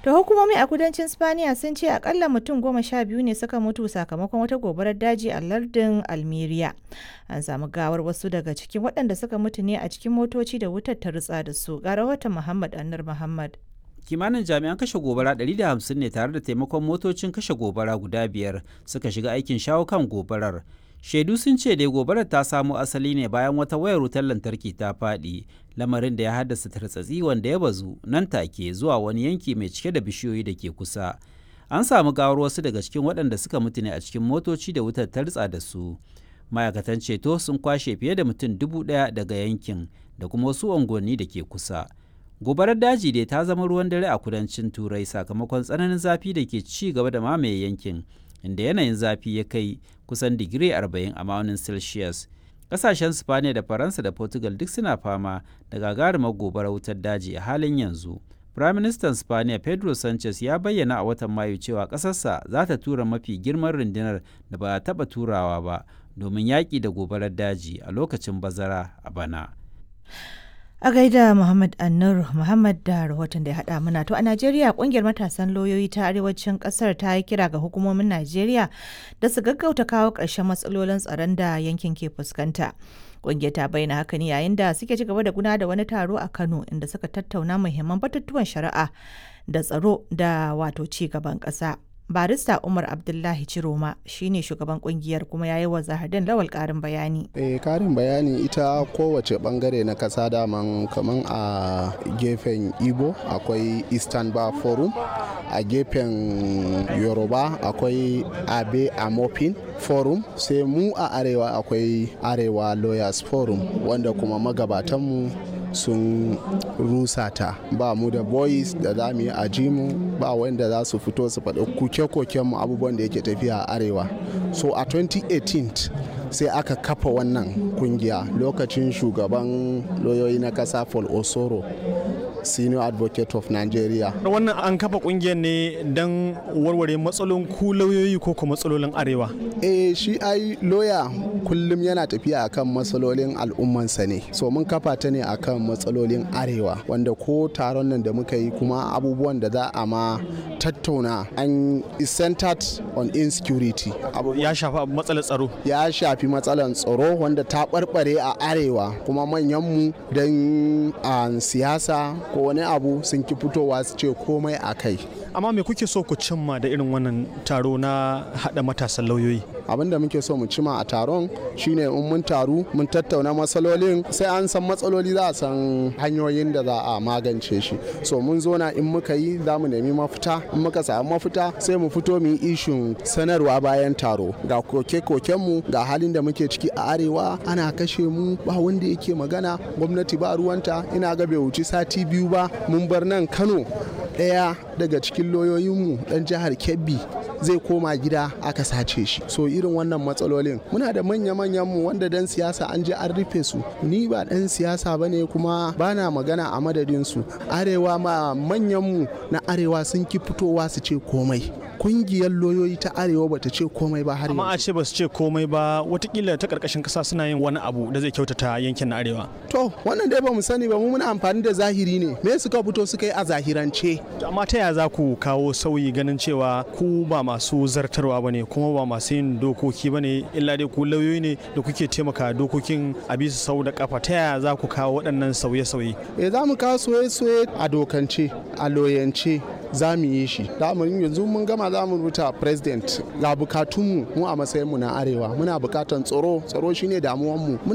Da hukumomi a kudancin Spaniya sun ce akalla mutum goma sha biyu ne suka mutu sakamakon wata gobarar daji a lardin Almeria. An samu gawar wasu daga cikin waɗanda suka mutu ne a cikin motoci da wutar ta rutsa da su. Ga rahoton Muhammad Annar Muhammad. kimanin jami'an kashe gobara 150 ne tare da taimakon motocin kashe gobara guda biyar suka shiga aikin shawo kan gobarar shaidu sun ce dai gobarar ta samo asali ne bayan wata wayar wutar lantarki ta faɗi lamarin da ya haddasa tartsatsi wanda ya bazu nan take zuwa wani yanki mai cike da bishiyoyi da ke kusa an samu gawar wasu daga cikin waɗanda suka mutu ne a cikin motoci da wutar ta ritsa da su ma'aikatan ceto sun kwashe fiye da mutum dubu ɗaya daga yankin da kuma wasu unguwanni da ke kusa gobarar daji dai ta zama ruwan dare a kudancin turai sakamakon tsananin zafi da ke ci gaba da mamaye yankin inda yanayin zafi ya kai kusan digiri 40 a ma'aunin celsius kasashen spaniya da faransa da portugal duk suna fama da gagarumar gobarar wutar daji a halin yanzu Firaministan Spaniya Pedro Sanchez ya bayyana a watan Mayu cewa ƙasarsa za ta tura mafi girman rundunar da ba a taɓa turawa ba domin yaƙi da gobarar daji a lokacin bazara a bana. A gaida Muhammad Annur Muhammad da rahoton da ya haɗa mana to a Najeriya kungiyar matasan lauyoyi ta arewacin ƙasar ta yi kira ga hukumomin Najeriya da su gaggauta kawo ƙarshen matsalolin tsaron da yankin ke fuskanta. Kungiyar ta bayyana haka ne yayin da suke ci gaba da guna da wani taro a Kano inda suka tattauna muhimman batutuwan shari'a da tsaro da wato ci gaban ƙasa. barista umar abdullahi ciroma shine shugaban kungiyar kuma ya yi wa zahardin lawal karin bayani eh karin bayani ita kowace bangare na kasa daman kaman a gefen igbo akwai eastern bar forum a gefen yoruba akwai abe amopin forum sai mu a arewa akwai arewa lawyers forum wanda kuma magabatanmu sun rusa ta ba mu da boys da za mu yi ajimu ba wanda za su fito su faɗi kuke-kuken mu abubuwan da yake tafiya a arewa so a 2018 sai aka kafa wannan kungiya lokacin shugaban loyoyi na kasa paul osoro senior advocate of nigeria wannan an kafa kungiyar ne don warware matsalolin ku lauyoyi ko kuma matsalolin arewa eh shi ai loya kullum yana tafiya akan matsalolin al'ummansa ne so mun kafa ta ne akan matsalolin arewa wanda ko taron nan da muka yi kuma abubuwan da za a ma tattauna an is centered on insecurity ya shafi matsalar tsaro ya shafi matsalar tsaro wanda ta barbare a arewa kuma manyanmu don siyasa ko wani abu sun ki fitowa su ce komai a kai amma me kuke so ku cimma da irin wannan taro na hada matasan lauyoyi abin da muke so mu cima a taron shine in mun taru mun tattauna matsalolin sai an san matsaloli za a san hanyoyin da za a magance shi so mun zo na in muka yi za mu nemi mafita in muka samu mafita sai mu fito mu yi ishun sanarwa bayan taro ga koke mu ga halin da muke ciki a arewa ana kashe mu ba wanda yake magana gwamnati ba ruwanta ina ga bai wuci sati biyu ba mun bar nan kano ɗaya daga cikin lauyoyinmu ɗan jihar kebbi zai koma gida aka sace shi so irin wannan matsalolin muna da manya-manyan mu wanda dan siyasa an je an rufe su ni ba dan siyasa ba ne kuma bana magana a madadin su arewa ma manyan mu na arewa sun ki fitowa su ce komai kungiyar loyoyi ta arewa bata ce komai ba har amma a ce ba su ce komai ba watakila ta karkashin kasa suna yin wani abu da zai kyautata yankin na arewa to wannan dai ba mu sani ba mu muna amfani da zahiri ne me suka fito suka yi a zahirance amma ta yaya za ku kawo sauyi ganin cewa ku ba masu zartarwa ba ne kuma ba masu yin dokoki ba ne illa dai ku lauyoyi ne da kuke taimaka dokokin a bisa sau da kafa ta yaya za ku kawo waɗannan sauye-sauye eh za mu kawo sauye-sauye a dokance a loyance za mu yi shi yanzu mun gama za mu rubuta president ga bukatunmu mu a matsayinmu na arewa muna bukatan tsaro tsaro shine damuwanmu